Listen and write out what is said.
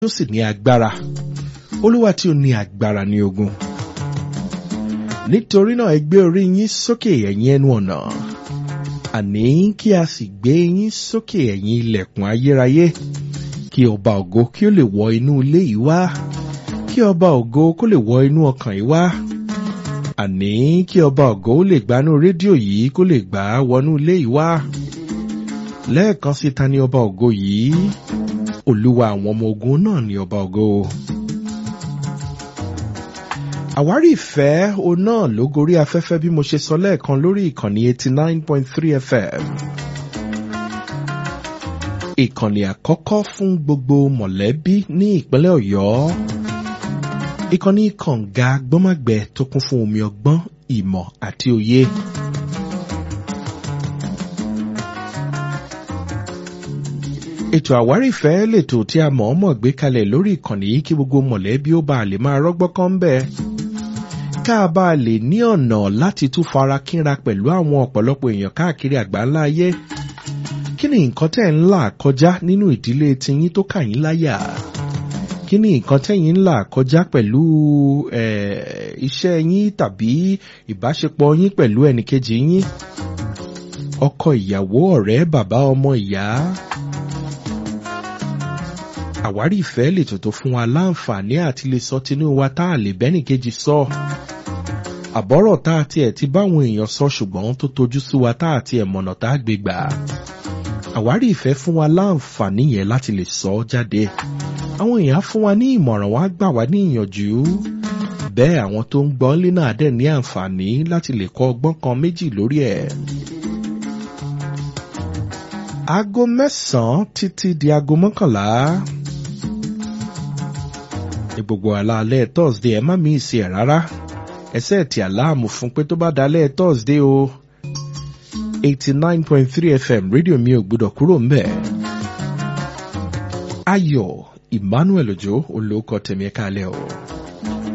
ó sì ní agbára olúwa tí ó ní agbára ní ogun nítorí náà ẹ gbé orí yín sókè ẹ̀yin ẹnu ọ̀nà àní kí a sì gbé yín sókè ẹ̀yin ilẹ̀kùn ayérayé kí ọba ògo kí ó lè wọ inú ilé yìí wá kí ọba ògo kó lè wọ inú ọkàn yìí wá àní kí ọba ògo ó lè gbanú rédíò yìí kó lè gbà á wọnú ilé yìí wá lẹ́ẹ̀kan sí ta ni ọba ògo yìí olúwa àwọn ọmọ ogun náà ni ọba ògo àwárí ìfẹ́ o náà ló gorí afẹ́fẹ́ bí mo ṣe sọ lẹ́ẹ̀kan lórí ìkànnì eighty nine point three fm ìkànnì àkọ́kọ́ fún gbogbo mọ̀lẹ́bí ní ìpínlẹ̀ ọ̀yọ́ ìkànnì kànga gbọ́màgbẹ́ tó kún fún omi ọgbọ́n ìmọ̀ àti òye. ètò àwárí ìfẹ́ lètò tí a mọ̀ọ́mọ̀ gbé kalẹ̀ lórí ìkànnì yìí kí gbogbo mọ̀lẹ́bí ó bá lè máa rọ́gbọ́kọ́ ń bẹ́ẹ̀ ká a bá lè ní ọ̀nà láti tún fara kínra pẹ̀lú àwọn ọ̀pọ̀lọpọ̀ èèyàn káàkiri àgbáńlá ayé kí ni nǹkan tẹ́ ń là kọjá nínú ìdílé tiyín tó kà yín láyà kí ni nǹkan tẹ́yìn ń là kọjá pẹ̀lú iṣẹ́ yín tàbí ìbáṣepọ̀ yín pẹ̀lú ẹnìkejì yín ọkọ ìyàwó ọ̀rẹ́ bàbá ọmọ ìyá àwárí ìfẹ́ lè tòótó fún wa láǹfààní àti lè sọ tinú wa tá a lè bẹ́nìkejì sọ àbọ̀rọ̀ tá a tiẹ̀ ti báwọn èèyàn sọ ṣùgbọ́n tó tojú sí wa tá a tiẹ̀ mọ̀nà tá a gbé gbà àwárí ìfẹ́ fún wa láǹfààní yẹn láti lè sọ ọ́ jáde àwọn èèyàn fún wa ní ìmọ̀ràn wá gbà wá ní ìyànjú bẹ́ẹ̀ àwọn tó ń gbọ́ lé náà dẹ̀ ní àǹfààní láti lè kọ́ ọgbọ́n kan méjì lórí ẹ̀ aago mẹ́sàn-án títí di aago mọ́kànlá ní gbogbo àlàálẹ̀ thursday ẹ má mí ìsì ẹ̀ rárá ẹsẹ̀ ti àláàmù fún pé tó bá dalẹ̀ thursday o eighty nine point three fm rédíò mi ò gbúdọ̀ kúrò ń bẹ̀. ayọ̀ emmanuel ojo olóòkọ tèmi ẹ̀ka alẹ́ o.